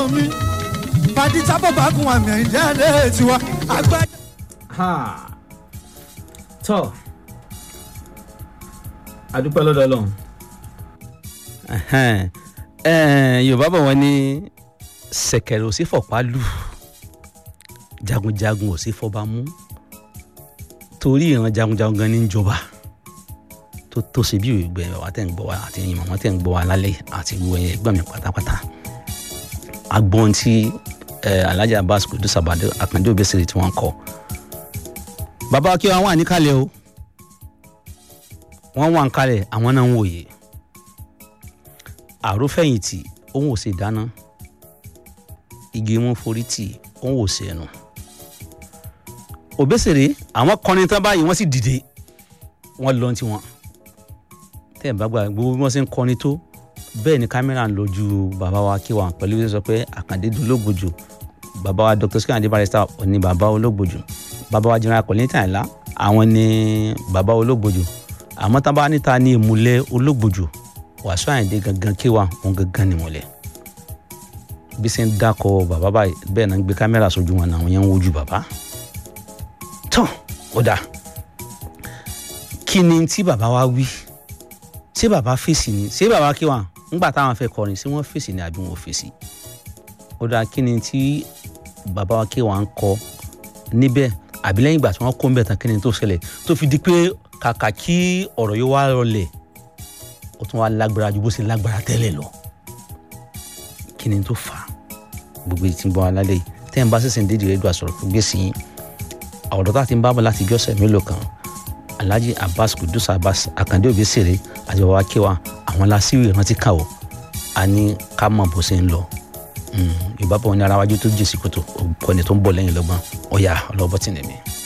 mi pàdé tábọ̀ bá kun àmì àyíndé adé tiwa àgbà. ha tọ́ adúpẹ́ lọ́dọ̀ ọlọ́run Ẹhẹ́n. Ẹ̀ẹ́n, yorùbá bọ̀ wọ́n ní ṣẹ̀kẹ̀rẹ̀ ò sí fọ̀pá lù jagunjagun ò sí fọba mú torí ìran jagunjagun gan ní ń jọba tó tó ṣe bí ìgbẹ́ wa tẹ̀ ń gbọ́ wa àti ẹ̀yin màmá tẹ̀ ń gbọ́ wa lálẹ́ àti gbogbo ẹ̀yẹ ẹgbẹ́ mi pátápátá agbọ́n tí ẹ̀ Alhaji Abbas Kudus Abade Akande Obesere tí wọ́n kọ́ bàbá kí wọ́n wà níkàlẹ̀ o wọ́n wà níkàlẹ̀ àwọn náà ń wòye àrófẹ̀yìntì òun ò sì dáná igi mú forí tì òun ò sì ẹnu Obesere àwọn kọrin tán báyìí wọ́n sì dìde wọ́n lọ tí wọ́n tẹ́ ẹ̀ bá gbà gbogbo bí wọ́n ṣe ń kọrin tó bẹ́ẹ̀ ni kámẹ́rà ń lójú bàbá wa kí wa pẹ̀lú bí wọ́n sọ pé Àkàndé dológbòjò bàbá wa Dr. Sikande Barrister ní bàbá ológbòjò bàbá wa General Kollington Àyìnlá àwọn ní bàbá ológbòjò àmọ́ tá a bá níta ní ìmùlẹ̀ ológbòjò Wàsíù Àyìndé gangan kí wa òun gangan ni ìmùlẹ̀ bí ṣe ń dákọ̀ bàbá báyìí bẹ́ẹ̀ náà ń gbé kámẹ́rà sójú wọn náà àwọn yẹn ń wojú bàbá tán ó dáa kí ni tí bàbá wa wí ṣé bàbá fèsì ni ṣé bàbá kí wa ńgbà táwọn fẹ́ kọrin ṣé wọ́n fèsì ni àbí wọn ò fèsì ó dáa kí ni tí bàbá wa kí wa ń kọ níbẹ̀ àbí lẹ́yìn ìgbà tí wọ́n kó ń bẹ̀ tán kí ni tó ṣẹlẹ̀ tó fi di pé kàkà kí ọ̀rọ̀ yóò wá rọlẹ̀ ó tún wá lágbára ju bó ṣe lágbára tẹ́lẹ̀ lọ kí ni tó fà á gbogbo ìtì ń bọ́ alálẹ̀ yìí tẹ́ ń bá ṣẹ̀ṣẹ̀ ń dédìí rẹ̀ dùn àsọ̀rọ̀ fún gbèsè yín àwọ̀dọ̀ tá a ti ń bá bọ̀ láti jọ́sẹ̀ mélòó kan Alhaji Abbas Kudus Abbas Akande Obesere àti bàbá kéwà àwọn lásìrò ìrántí kà ó a ní ká mọ̀ bó ṣe ń lọ yorùbá bọ̀ ní ara wájú tó jèsì kòtò òkú ẹni tó ń bọ̀ lẹ́yìn lọ́gbọ́n ọ̀yà ọlọ́bọ̀tì nìmi.